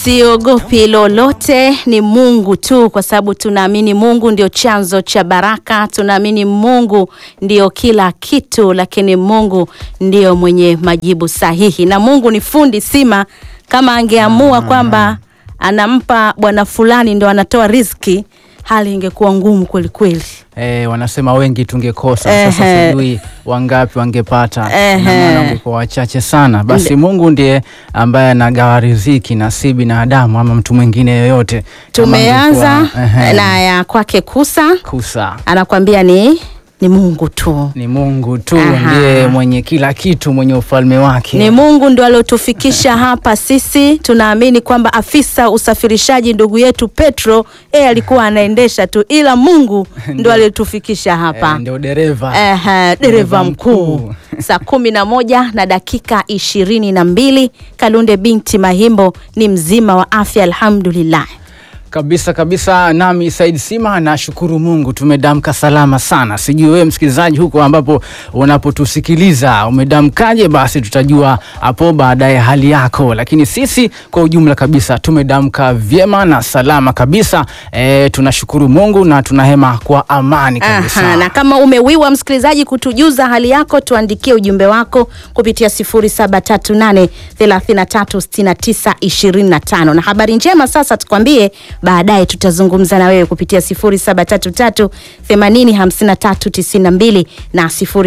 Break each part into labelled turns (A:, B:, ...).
A: Siogopi lolote, ni Mungu tu, kwa sababu tunaamini Mungu ndio chanzo cha baraka. Tunaamini Mungu ndio kila kitu, lakini Mungu ndio mwenye majibu sahihi, na Mungu ni fundi sima. Kama angeamua kwamba anampa bwana fulani ndo anatoa riziki, hali ingekuwa ngumu kweli kweli.
B: Eh, wanasema wengi tungekosa. Sasa
A: Ehe.
B: sijui wangapi wangepata,
A: Ehe.
B: na maana wangekuwa wachache sana. Basi Mungu ndiye ambaye anagawa riziki na si binadamu ama mtu mwingine yoyote. Kama
A: Tumeanza
B: angekuwa, ehe,
A: na ya kwake Kusa,
B: kusa
A: anakwambia ni ni Mungu tu.
B: ni Mungu tu
A: Aha.
B: ndiye mwenye kila kitu, mwenye ufalme wake.
A: Ni Mungu ndo aliotufikisha hapa. Sisi tunaamini kwamba afisa usafirishaji ndugu yetu Petro yeye alikuwa anaendesha tu, ila Mungu ndo aliotufikisha hapa.
B: Eh, ndio dereva
A: Ehe, dereva mkuu.
B: mkuu.
A: Saa kumi na moja na dakika ishirini na mbili Kalunde binti Mahimbo ni mzima wa afya, alhamdulillah.
B: kabisa kabisa. Nami Said Sima nashukuru Mungu tumedamka salama sana. Sijui wewe msikilizaji huko ambapo unapotusikiliza umedamkaje? Basi tutajua hapo baadaye hali yako, lakini sisi kwa ujumla kabisa tumedamka vyema na salama kabisa. E, tunashukuru Mungu na tunahema kwa amani kabisa.
A: Aha, na kama umewiwa msikilizaji kutujuza hali yako, tuandikie ujumbe wako kupitia 0738336925 na habari njema sasa tukwambie, baadaye tutazungumza na wewe kupitia 0733805392 na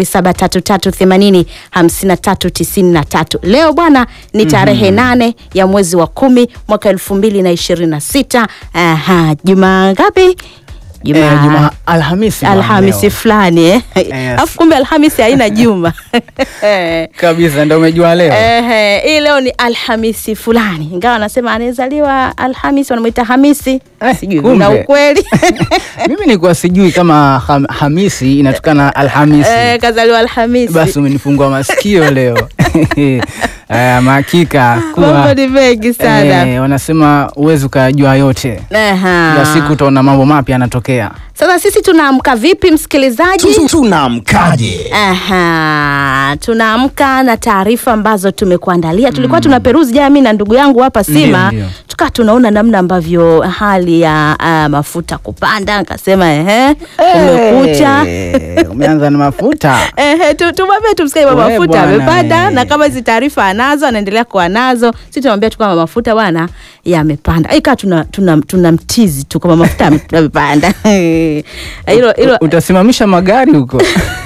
A: 0733805393. Leo bwana ni tarehe nane ya mwezi wa kumi mwaka elfu mbili na ishirini na sita. Aha, juma ngapi?
B: E, juma Alhamisi bwana
A: Alhamisi
B: leo.
A: fulani eh?
B: Yes.
A: Alafu kumbe Alhamisi haina juma
B: kabisa, ndio umejua leo
A: Ehe, hii leo ni Alhamisi fulani, ingawa anasema anayezaliwa Alhamisi wanamwita Hamisi.
B: Eh,
A: Sijui
B: kumbe.
A: na ukweli
B: mimi nilikuwa sijui kama ham, Hamisi inatokana na Alhamisi.
A: eh, kazaliwa Alhamisi.
B: Basi umenifungua masikio leo. Eh, mahakika
A: Mambo
B: kuwa
A: ni mengi sana.
B: eh, wanasema uwezi ukayajua yote.
A: Aha.
B: Kila siku utaona mambo mapya yanatokea.
A: Sasa sisi tunaamka vipi msikilizaji?
C: Tunamkaje?
A: Aha, tunaamka na taarifa ambazo tumekuandalia. Tulikuwa tuna peruzi jana mimi na ndugu yangu hapa Sima,
B: Ndio, ndio.
A: tukawa tunaona namna ambavyo hali ya ah, mafuta kupanda, nikasema ehe, umekucha
B: Eh, umeanza na mafuta.
A: Ehe, tu- tumwambie tumsikie baba
B: We
A: mafuta
B: bwana,
A: amepanda,
B: eh.
A: na kama hizi taarifa anazo anaendelea kuwa nazo, sisi tunamwambia tu kama mafuta bwana yamepanda. Ika tuna tuna tunamtizi tu kama mafuta yame- yamepanda. Hilo hilo
B: Utasimamisha magari huko.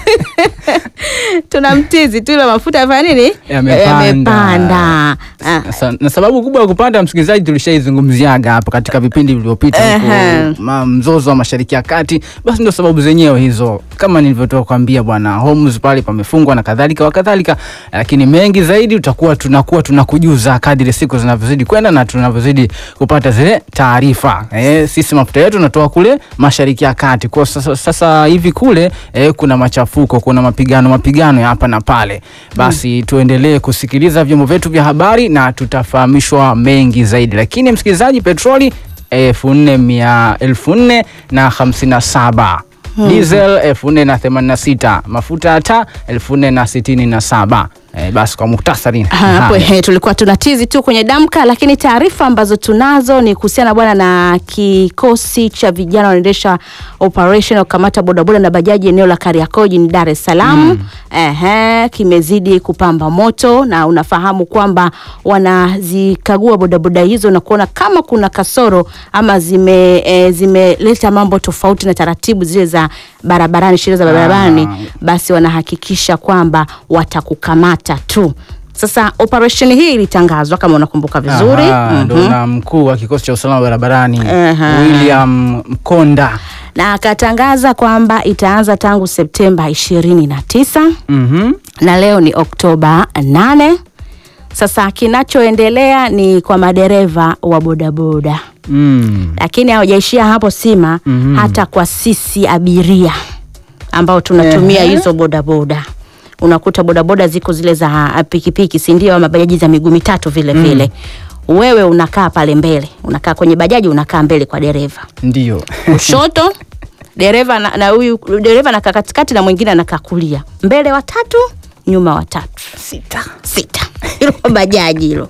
A: tunamtizi tu, ilo mafuta yafanya nini?
B: Yamepanda.
A: Yamepanda. Ah,
B: Sa- na sababu kubwa ya kupanda, msikilizaji, tulishaizungumziaga hapo katika vipindi vilivyopita
A: Ehe.
B: huko, ma- mzozo wa Mashariki ya Kati. Basi ndio sababu zenyewe hizo, kama nilivyotoka kuambia bwana, Hormuz pale pamefungwa na kadhalika wa kadhalika, lakini mengi zaidi tutakuwa tunakuwa tunakujuza kadiri siku zinavyozidi kwenda na tunavyozidi kupata zile taarifa. Eh, sisi mafuta yetu tunatoa kule Mashariki ya Kati. Kwa sasa, sasa hivi kule eh, kuna machafuko, kuna mapigano mapigano ya hapa na pale. Basi tuendelee kusikiliza vyombo vyetu vya habari na tutafahamishwa mengi zaidi. Lakini msikilizaji, petroli elfu nne mia elfu nne na hamsini na saba diesel elfu nne na themanini na sita mafuta ya taa elfu nne na sitini na saba Eh, basi kwa muhtasari
A: hapo
B: haya.
A: he, tulikuwa tunatizi tu kwenye damka, lakini taarifa ambazo tunazo ni kuhusiana bwana na kikosi cha vijana wanaendesha operation ya kukamata bodaboda na bajaji eneo la Kariakoo jijini Dar es Salaam. Ehe, kimezidi kupamba moto na unafahamu kwamba wanazikagua bodaboda hizo na kuona kama kuna kasoro ama zime e, zimeleta mambo tofauti na taratibu zile za barabarani, sheria za barabarani,
B: Ah.
A: basi wanahakikisha kwamba watakukamata tu. Sasa operation hii ilitangazwa kama unakumbuka vizuri.
B: Aha, ndo
A: Mhm.
B: na mkuu wa kikosi cha usalama barabarani
A: Aha.
B: William Mkonda.
A: na akatangaza kwamba itaanza tangu Septemba ishirini na tisa
B: Mhm.
A: na leo ni Oktoba 8. Sasa kinachoendelea ni kwa madereva wa bodaboda,
B: Mm.
A: lakini hawajaishia hapo Sima,
B: Mhm.
A: hata kwa sisi abiria ambao tunatumia
B: Ehe.
A: hizo bodaboda unakuta bodaboda ziko zile za pikipiki, si ndio? Ama bajaji za miguu mitatu vile vile. Wewe unakaa pale mbele, unakaa kwenye bajaji, unakaa mbele kwa dereva
B: Ndio.
A: kushoto dereva na na huyu dereva anakaa katikati na mwingine anakaa kulia, mbele watatu, nyuma watatu,
B: Sita.
A: sita. Hilo bajaji hilo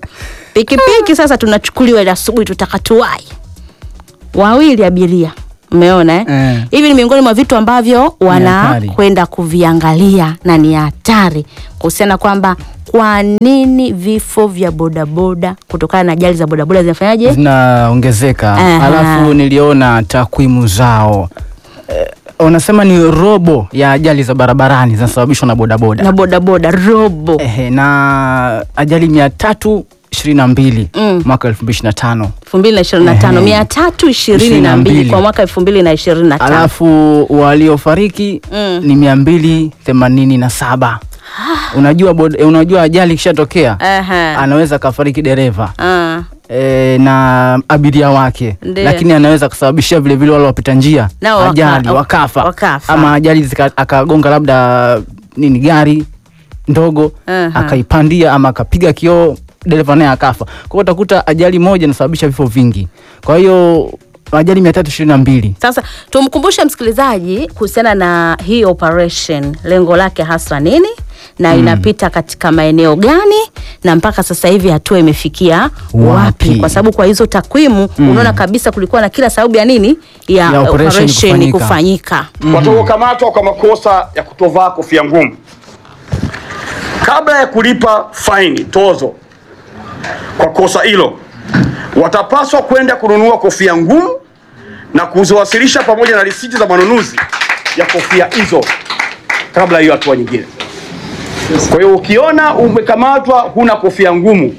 A: pikipiki sasa tunachukuliwa ile asubuhi tutakatuwai wawili abiria umeona eh?
B: Eh.
A: hivi ni miongoni mwa vitu ambavyo
B: hatari.
A: wanakwenda kuviangalia na ni hatari kuhusiana kwamba kwa nini vifo vya bodaboda kutokana na ajali za bodaboda zinafanyaje
B: zinaongezeka
A: Aha.
B: alafu niliona takwimu zao eh, wanasema ni robo ya ajali za barabarani zinasababishwa na bodaboda
A: na bodaboda robo
B: Ehe, na ajali mia tatu ishirini na mbili
A: Mm.
B: mwaka elfu mbili ishirini na tano
A: elfu mbili na ishirini na tano
B: Ehe.
A: mia tatu ishirini na mbili
B: 22.
A: kwa mwaka elfu mbili na ishirini na tano
B: alafu waliofariki
A: Mm.
B: ni mia mbili themanini na saba unajua, bod- unajua ajali ikishatokea
A: Aha.
B: anaweza akafariki dereva
A: Ah.
B: e, na abiria wake
A: Ndiyo.
B: lakini anaweza kusababishia vilevile wale wapita njia
A: Nao waka-
B: ajali wakafa.
A: wakafa.
B: ama ajali zika- akagonga labda nini gari ndogo
A: Aha.
B: akaipandia ama akapiga kioo dereva naye akafa kwa hiyo utakuta ajali moja inasababisha vifo vingi kwa hiyo ajali mia tatu ishirini na mbili
A: Sasa tumkumbushe msikilizaji kuhusiana na hii operation, lengo lake hasa nini na inapita katika maeneo gani na mpaka sasa hivi hatua imefikia wapi,
B: Wapi?
A: kwa sababu kwa hizo takwimu unaona kabisa kulikuwa na kila sababu ya nini ya,
B: Ya operation
A: operation
B: kufanyika.
A: kufanyika.
C: watakaokamatwa kwa makosa ya kutovaa kofia ngumu kabla ya kulipa faini tozo kwa kosa hilo watapaswa kwenda kununua kofia ngumu na kuziwasilisha pamoja na risiti za manunuzi ya kofia hizo kabla ya hiyo hatua nyingine. Kwa hiyo ukiona umekamatwa huna kofia ngumu,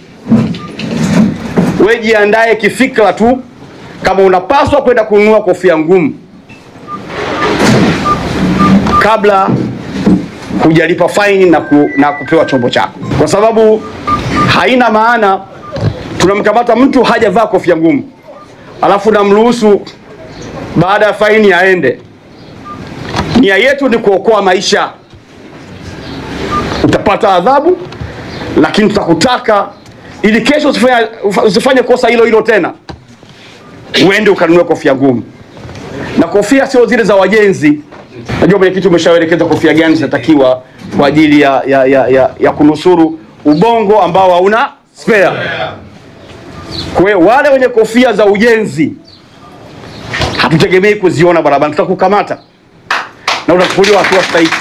C: we jiandae kifikra tu kama unapaswa kwenda kununua kofia ngumu kabla hujalipa faini na, ku, na kupewa chombo chako, kwa sababu haina maana tunamkamata mtu hajavaa kofia ngumu alafu namruhusu baada ya faini aende. Nia yetu ni kuokoa maisha. Utapata adhabu, lakini tutakutaka ili kesho usifanye, usifanye kosa hilo hilo tena, uende ukanunue kofia ngumu na kofia sio zile za wajenzi. Najua mwenyekiti umeshaelekeza kofia gani zinatakiwa kwa ajili ya, ya, ya, ya, ya kunusuru ubongo ambao hauna spare. Kwa hiyo wale wenye kofia za ujenzi hatutegemei kuziona barabarani, tutakukamata na utachukuliwa hatua stahiki.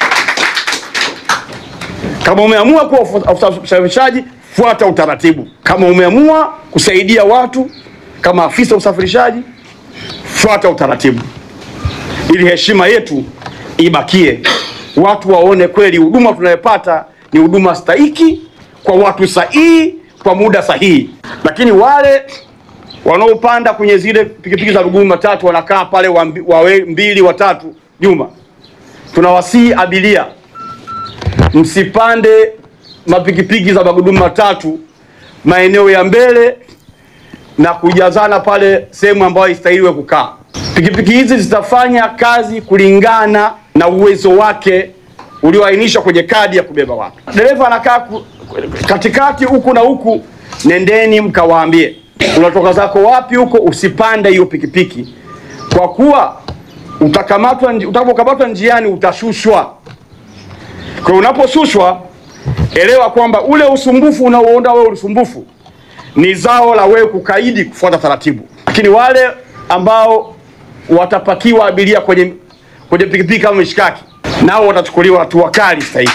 C: Kama umeamua kuwa afisa usafirishaji, fuata utaratibu. Kama umeamua kusaidia watu kama afisa usafirishaji, fuata utaratibu ili heshima yetu ibakie, watu waone kweli huduma tunayopata ni huduma stahiki kwa watu sahihi kwa muda sahihi. Lakini wale wanaopanda kwenye zile pikipiki za miguu matatu wanakaa pale wambi- wawe mbili watatu nyuma, tunawasihi abiria msipande mapikipiki za magurudumu matatu maeneo ya mbele na kujazana pale sehemu ambayo haistahiliwe kukaa. Pikipiki hizi zitafanya kazi kulingana na uwezo wake ulioainishwa kwenye kadi ya kubeba watu. Dereva anakaa ku- katikati huku na huku, nendeni mkawaambie unatoka zako wapi huko, usipande hiyo pikipiki, kwa kuwa utakamatwa, nji- utakapokamatwa njiani utashushwa. Kwa hiyo unaposhushwa, elewa kwamba ule usumbufu unaoona wewe usumbufu ni zao la wewe kukaidi kufuata taratibu. Lakini wale ambao watapakiwa abiria kwenye kwenye pikipiki kama mishikaki, nao watachukuliwa hatua kali stahiki.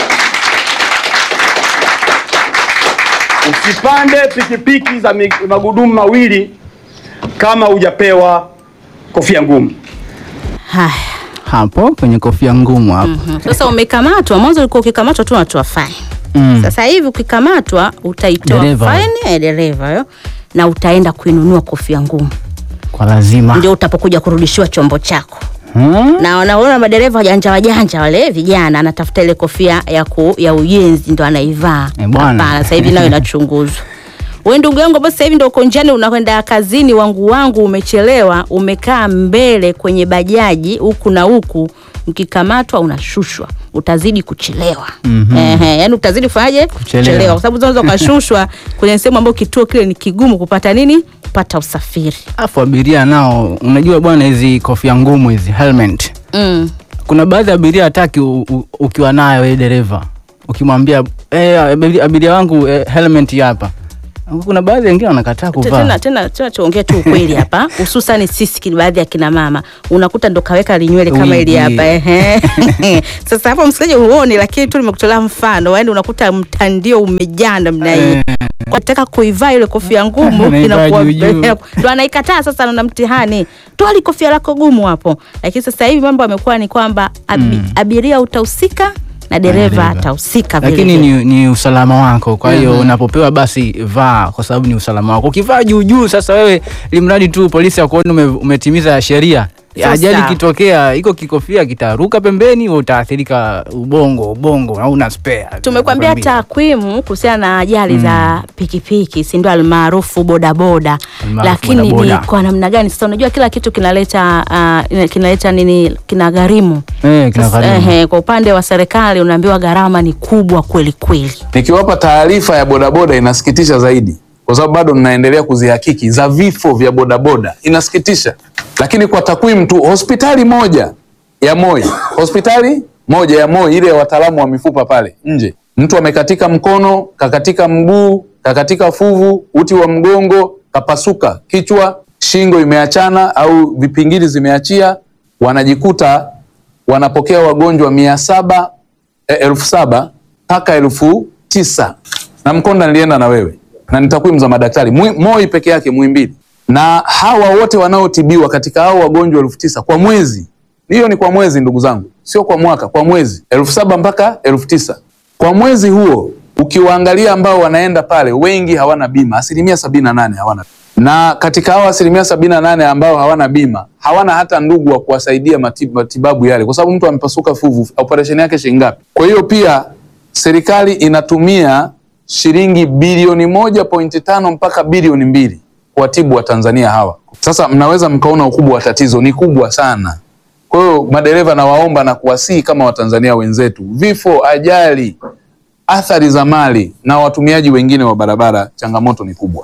C: Usipande pikipiki za mi- magurudumu mawili kama hujapewa kofia ngumu.
A: Haya.
B: hapo kwenye kofia ngumu hapo
A: Mhm. Sasa umekamatwa, mwanzo ulikuwa ukikamatwa tu unatoa faini.
B: Mm.
A: Sasa hivi ukikamatwa utaitoa
B: Dereva.
A: faini ya dereva yo na utaenda kuinunua kofia ngumu,
B: kwa lazima
A: ndio utapokuja kurudishiwa chombo chako.
B: Hmm?
A: Na wanaona madereva wajanja wajanja wale vijana, anatafuta ile kofia ya, ku, ya ujenzi ndo anaivaa.
B: Eh, bwana.
A: Hapana, sasa hivi nayo inachunguzwa. We ndugu yangu, basi sasa hivi ndo uko njiani unakwenda kazini, wangu wangu, umechelewa, umekaa mbele kwenye bajaji huku na huku, ukikamatwa unashushwa, utazidi kuchelewa.
B: Mhm.
A: Ehe, yani utazidi kufanyaje?
B: Kuchelewa.
A: kwa sababu unaweza ukashushwa kwenye sehemu ambayo kituo kile ni kigumu kupata nini, kupata usafiri.
B: Afu abiria nao, unajua bwana, hizi kofia ngumu hizi helmet,
A: Mm.
B: kuna baadhi ya abiria hataki u- u- ukiwa nayo wewe dereva, ukimwambia eh, abiria, abiria wangu eh, helmet hii hapa, Kuna baadhi wengine wanakataa kuvaa.
A: tena tena tena tuongee tu ukweli hapa hususan sisi ki- baadhi ya kina mama unakuta ndo kaweka linywele kama ili
B: Wigi.
A: hapa ehe. sasa hapo msikilizaji huoni lakini tu nimekutolea mfano yaani unakuta mtandio umejaa namna hii nataka kuivaa ile kofia ngumu
B: Anaivaa
A: inakuwa
B: juu juu.
A: ndo anaikataa sasa na mtihani toa li kofia lako gumu hapo lakini sasa hivi mambo yamekuwa ni kwamba abi, abiria utahusika na dereva
B: dereva.
A: atahusika vile
B: lakini
A: vile.
B: ni, ni usalama wako kwa hiyo unapopewa basi vaa kwa sababu ni usalama wako ukivaa juu juu sasa wewe limradi tu polisi akuone ume, umetimiza sheria
A: Sasa.
B: ajali ikitokea iko kikofia kitaruka pembeni wewe utaathirika ubongo ubongo hauna spare
A: tumekwambia
B: Nakwambia.
A: takwimu kuhusiana na ajali za pikipiki si ndio almaarufu bodaboda
B: Almaarufu
A: lakini ni
B: bodaboda.
A: kwa namna gani sasa unajua kila kitu kinaleta uh, kinaleta nini kina gharimu
B: Eh, kina
A: Sasa,
B: gharimu.
A: ehe, kwa upande wa serikali unaambiwa gharama ni kubwa kweli kweli
D: Nikiwapa taarifa ya bodaboda inasikitisha zaidi, kwa sababu bado ninaendelea kuzihakiki za vifo vya bodaboda, inasikitisha. Lakini kwa takwimu tu, hospitali moja ya Moi, hospitali moja ya Moi, ile ya wataalamu wa mifupa pale nje, mtu amekatika mkono, kakatika mguu, kakatika fuvu, uti wa mgongo, kapasuka kichwa, shingo imeachana au vipingili zimeachia, wanajikuta wanapokea wagonjwa mia saba eh, elfu saba mpaka elfu tisa na Mkonda nilienda na wewe na ni takwimu za madaktari Mwi- Moi peke yake Muhimbili, na hawa wote wanaotibiwa katika hao wagonjwa elfu tisa kwa mwezi, hiyo ni kwa mwezi ndugu zangu, sio kwa mwaka, kwa mwezi elfu saba mpaka elfu tisa kwa mwezi huo. Ukiwaangalia ambao wanaenda pale, wengi hawana bima, asilimia sabini na nane hawana na katika hao asilimia sabini na nane ambao hawana bima hawana hata ndugu wa kuwasaidia matib- matibabu yale, kwa sababu mtu amepasuka fuvu, operation yake shilingi ngapi? Kwa hiyo pia serikali inatumia shilingi bilioni moja pointi tano mpaka bilioni mbili kuwatibu Watanzania hawa. Sasa mnaweza mkaona ukubwa wa tatizo, ni kubwa sana. Kwa hiyo madereva, nawaomba na kuwasihi kama Watanzania wenzetu, vifo, ajali, athari za mali na watumiaji wengine wa barabara, changamoto ni kubwa.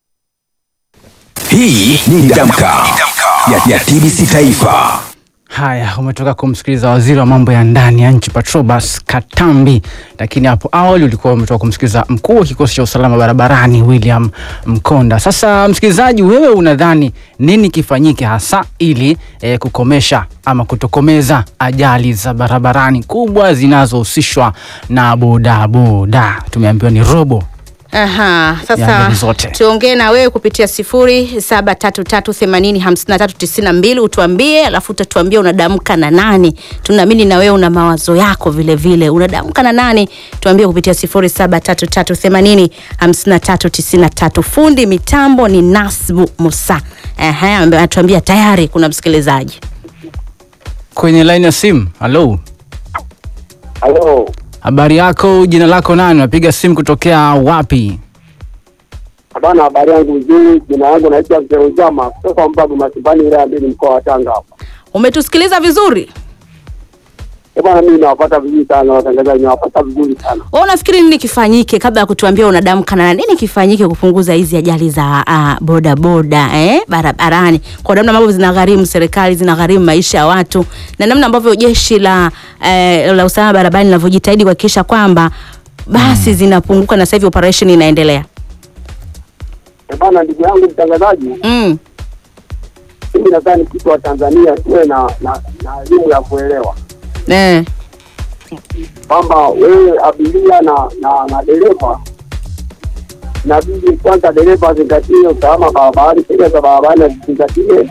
E: Hii ni Damka ya, ya TBC Taifa.
B: Haya, umetoka kumsikiliza waziri wa mambo ya ndani ya nchi Patrobas Katambi, lakini hapo awali ulikuwa umetoka kumsikiliza mkuu wa kikosi cha usalama barabarani William Mkonda. Sasa msikilizaji, wewe unadhani nini kifanyike hasa ili eh, kukomesha ama kutokomeza ajali za barabarani kubwa zinazohusishwa na bodaboda? Tumeambiwa ni robo
A: Aha,
B: Ya
A: sasa
B: mbili zote.
A: tuongee na wewe kupitia sifuri saba tatu tatu themanini hamsini na tatu tisini na mbili utuambie, alafu utatuambia unadamka na nani. Tunaamini na wewe una mawazo yako vile vile, unadamka na nani? Tuambie kupitia sifuri saba tatu tatu themanini hamsini na tatu tisini na tatu. Fundi mitambo ni Nasbu Musa. Ehe, ambaye anatuambia tayari kuna msikilizaji.
B: kwenye laini ya simu. Halo,
F: Halo,
B: habari yako? Jina lako nani? Unapiga simu kutokea wapi?
F: bana, habari yangu nzuri. Jina yangu naitwa Mzee Ujama kutoka Mbagu Masimbani, wilaya ya Mbili, mkoa wa Tanga hapa.
A: Umetusikiliza vizuri?
F: Eh bwana, mimi nawapata vizuri sana watangazaji, nawapata vizuri sana.
A: Wewe unafikiri nini kifanyike kabla ya kutuambia unadamka na nini kifanyike kupunguza hizi ajali za uh, boda boda eh, barabarani kwa namna ambavyo zinagharimu serikali, zinagharimu maisha ya watu na namna ambavyo jeshi la eh, la usalama barabarani linavyojitahidi kuhakikisha kwamba basi zinapunguka na sasa hivi operation inaendelea.
F: Eh bwana, ndugu yangu mtangazaji,
A: Mm.
F: mimi nadhani kitu wa Tanzania tuwe na na na elimu ya kuelewa
A: Eh.
F: kwamba wewe abiria na na, na dereva inabidi kwanza dereva azingatie usalama barabarani, sheria za barabarani azizingatie,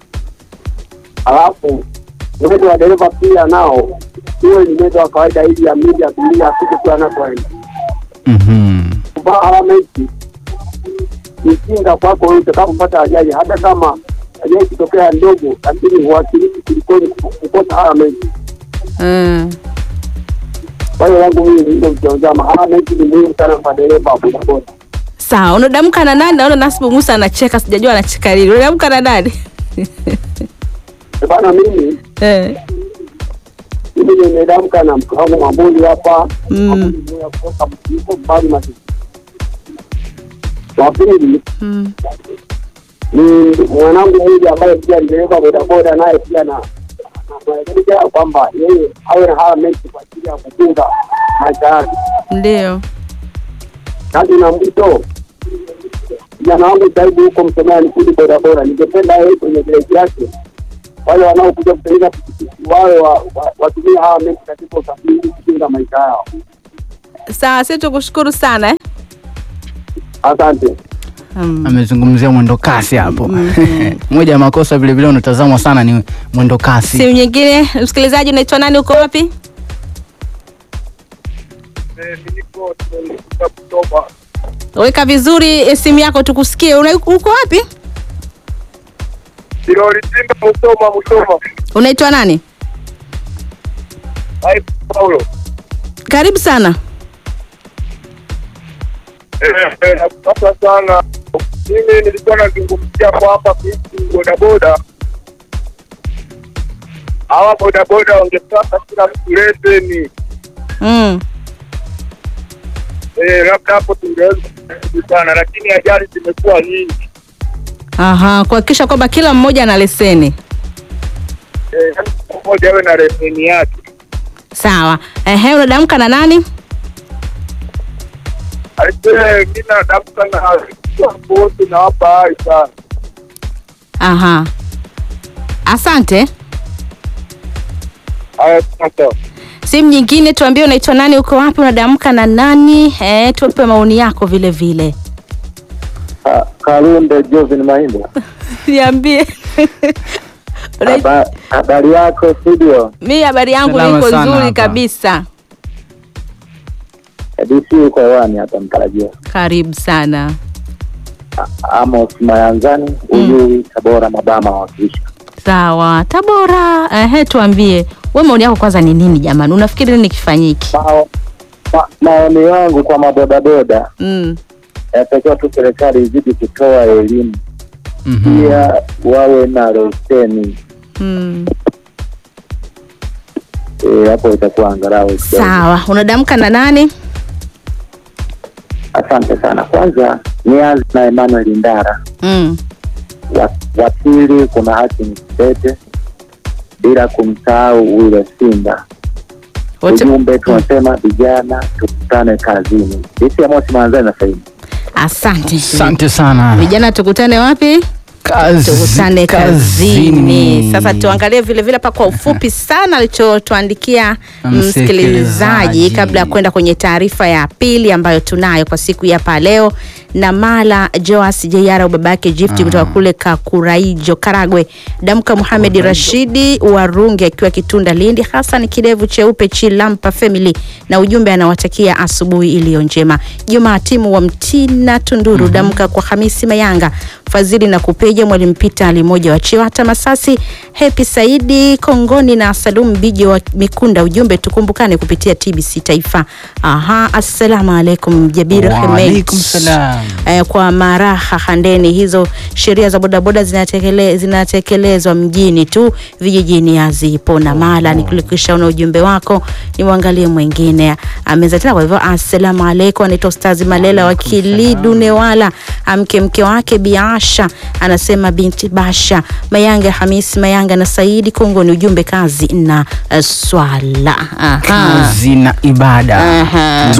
F: alafu mwendo wa dereva pia nao iwe ni mwendo wa kawaida, ili amili abiria afike kule anakoenda.
B: Mhm.
F: Kuvaa helmeti ni kinga kwako wewe utakapopata ajali, hata kama ajali ikitokea ndogo, lakini huwakilishi kulikoni kukosa helmeti.
A: Mm.
F: Kwa hiyo yangu mimi ni hilo mtazama, helmeti ni muhimu sana kwa dereva wa bodaboda.
A: Sawa, unadamka na nani? Naona Nasibu Musa anacheka, sijajua anacheka nini. Unadamka na nani?
F: Eh, Bana, mimi
A: eh.
F: mimi nimedamka na mke wangu Mambuli hapa
A: Mm.
F: Mambuli Mbeya kutoka Mtiko mbali Masisi. Wa pili
A: Mm.
F: ni mwanangu mmoja ambaye pia ni dereva bodaboda, naye pia na naelekeza kwamba yeye awe na helmeti kwa ajili ya kukinga maisha yake.
A: Ndio.
F: Tatu na mwisho kijana wangu Saibu huko Msomea Nikudi bodaboda, ningependa yeye kwenye gereji yake wale wanaokuja kutengeneza pikipiki wawe wa- wa- watumie hawa meki katika usafiri ili kukinga maisha yao.
A: Sawa, sisi tukushukuru sana eh?
F: Asante.
A: Mm.
B: amezungumzia mwendo kasi hapo moja ya makosa vile vile unatazamwa sana ni mwendo kasi
A: Simu nyingine, msikilizaji, unaitwa nani? Uko wapi? Weka vizuri eh, simu yako tukusikie. Una, uko wapi?
G: Silolitimba Musoma, Musoma.
A: Unaitwa nani?
G: Hai Paulo.
A: Karibu sana.
G: Eh, eh, Sasa sana mimi nilikuwa nazungumzia kwamba kuhusu bodaboda, hawa bodaboda wangepata kila mtu leseni
A: Mm.
G: eh, labda hapo tungeweza sana, lakini ajali zimekuwa nyingi
A: Aha, kuhakikisha kwamba kila mmoja ana leseni.
G: eh, yaani kila mmoja awe na leseni yake.
A: Sawa. Ehe, unadamka na nani?
G: Aisee, mi nadamka na watu wote nawapa hai sana.
A: Aha. Asante.
G: Haya, sasa
A: Simu nyingine, tuambie unaitwa nani, uko wapi, unadamka na nani? Eh, tupe maoni yako vile vile.
F: Kalunde Jovin Mahimba,
A: Niambie. Una-
F: Haba- habari yako studio?
A: Mi habari yangu
B: Salama
A: iko
B: sana
A: nzuri
B: hapa.
A: kabisa.
F: DC uko hewani hapa mtarajia.
A: Karibu sana.
F: Amos Mayanzani, Uyui, Tabora, Mabama wakilisha.
A: Sawa. Tabora, ehe, tuambie we maoni yako kwanza ni nini jamani? Unafikiri nini kifanyiki?
F: Mao- ma- Maoni yangu kwa mabodaboda,
A: Mm.
F: inatakiwa tu serikali izidi kutoa elimu,
B: Mhm.
F: pia wawe na leseni
A: Mm.
F: Eh, hapo itakuwa angalau kidogo.
A: Sawa. Unadamka na nani?
F: Asante sana. Kwanza nianze na Emmanuel Ndara,
A: Mm.
F: wa wa pili kuna Hakim Tete, bila kumsahau Wile Simba.
A: Wote
F: Ujumbe tunasema vijana tukutane kazini. Disi ya Mosi Manzani na Saidi.
A: asante.
B: asante sana
A: Vijana tukutane wapi?
B: Kazi-
A: tukutane kazini.
B: kazini.
A: Sasa tuangalie vile vile hapa kwa ufupi sana alichotuandikia
B: Msikilizaji.
A: msikilizaji kabla ya kwenda kwenye taarifa ya pili ambayo tunayo kwa siku ya hapa leo. Na Mala Joas Jeyara baba yake Gift kutoka kule Kakuraijo Karagwe, Damka Muhamed Rashidi Warungi akiwa Kitunda Lindi, Hassan Kidevu Cheupe Chilampa Family, na ujumbe anawatakia asubuhi iliyo njema. Juma timu wa Mtina Tunduru, Damka kwa Hamisi Mayanga Fadhili na Kupeja, Mwalimu Pita Alimoja wa Chiwata Masasi, Hepi Saidi Kongoni na Salum Bije wa Mikunda. Ujumbe tukumbukane kupitia TBC Taifa. Aha, assalamu alaikum Jabir
B: Wa
A: Hemed.
B: alaikum salam.
A: Eh, kwa maraha handeni, hizo sheria za bodaboda zinatekele, zinatekelezwa mjini tu, vijijini hazipo. Na mala nikulikisha una ujumbe wako, nimwangalie mwingine ameza tena. Kwa hivyo assalamu alaikum, anaitwa Ustazi Malela wa Kilidu Newala, amke mke wake Biasha anasema binti Basha Mayanga Hamisi Mayanga na Saidi Kongoni. Ujumbe kazi na eh, swala. Aha.
B: kazi na ibada
A: Aha.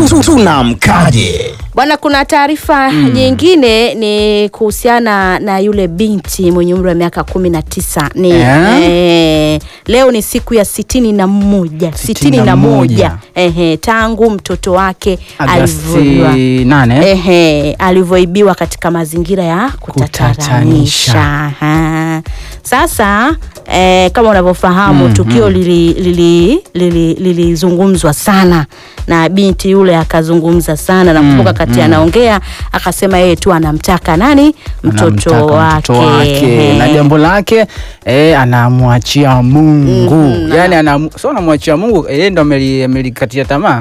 E: tunamkaje
A: Bwana, kuna taarifa nyingine ni kuhusiana na yule binti mwenye umri wa miaka kumi na tisa ni
B: Eh?
A: eh, leo ni siku ya sitini na moja sitini na moja ehe, tangu mtoto wake alivyoibiwa
B: Agasti nane
A: ehe, alivyoibiwa katika mazingira ya kutatanisha.
B: Kutatanisha.
A: Aha. Sasa eh, kama unavyofahamu
B: Mhm.
A: tukio lilizungumzwa lili, lili, lilizungumzwa sana na binti yule akazungumza sana, nakumbuka kati anaongea akasema yeye tu anamtaka nani mtoto
B: Anamtaka
A: wake,
B: mtoto wake na
A: Ehe.
B: jambo lake eh, anamwachia Mungu
A: Mhm,
B: yani anam, so anamwachia Mungu yeye ndo ameli- amelikatia tamaa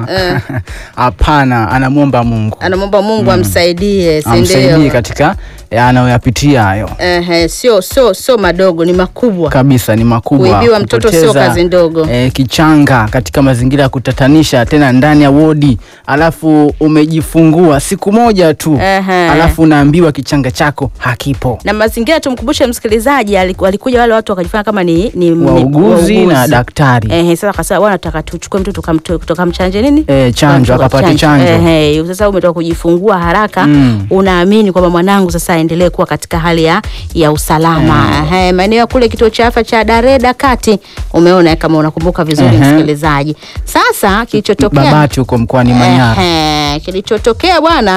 B: hapana, anamwomba Mungu
A: anamwomba Mungu amsaidie, si
B: amsaidie
A: ndio?
B: katika eh, anayoyapitia hayo
A: Ehe, sio sio sio madogo, ni makubwa
B: kabisa. kabisa, ni makubwa.
A: Kuibiwa mtoto sio
B: Kupoteza,
A: kazi ndogo.
B: eh, kichanga katika mazingira ya kutatanisha, tena ndani ya wodi, alafu umejifungua siku moja tu,
A: Ehe.
B: alafu unaambiwa kichanga chako hakipo.
A: na mazingira tumkumbushe msikilizaji aliku- walikuja wale watu wakajifanya kama ni, ni ni-
B: Wauguzi na daktari.
A: Ehe, sasa akasema bwana nataka tuchukue mtoto tukamtoe- tukamchanje nini
B: Eh, chanjo,
A: Tukamtoa
B: akapate chanjo.
A: Ehe, sasa umetoka kujifungua haraka
B: Mm.
A: unaamini kwamba mwanangu sasa aendelee kuwa katika hali ya, ya usalama Ehe, maeneo ya kule kituo cha afya cha Dareda kati umeona kama unakumbuka vizuri
B: Ehe.
A: msikilizaji sasa kilichotokea
B: Babati huko mkoani Manyara.
A: Ehe, kilichotokea bwana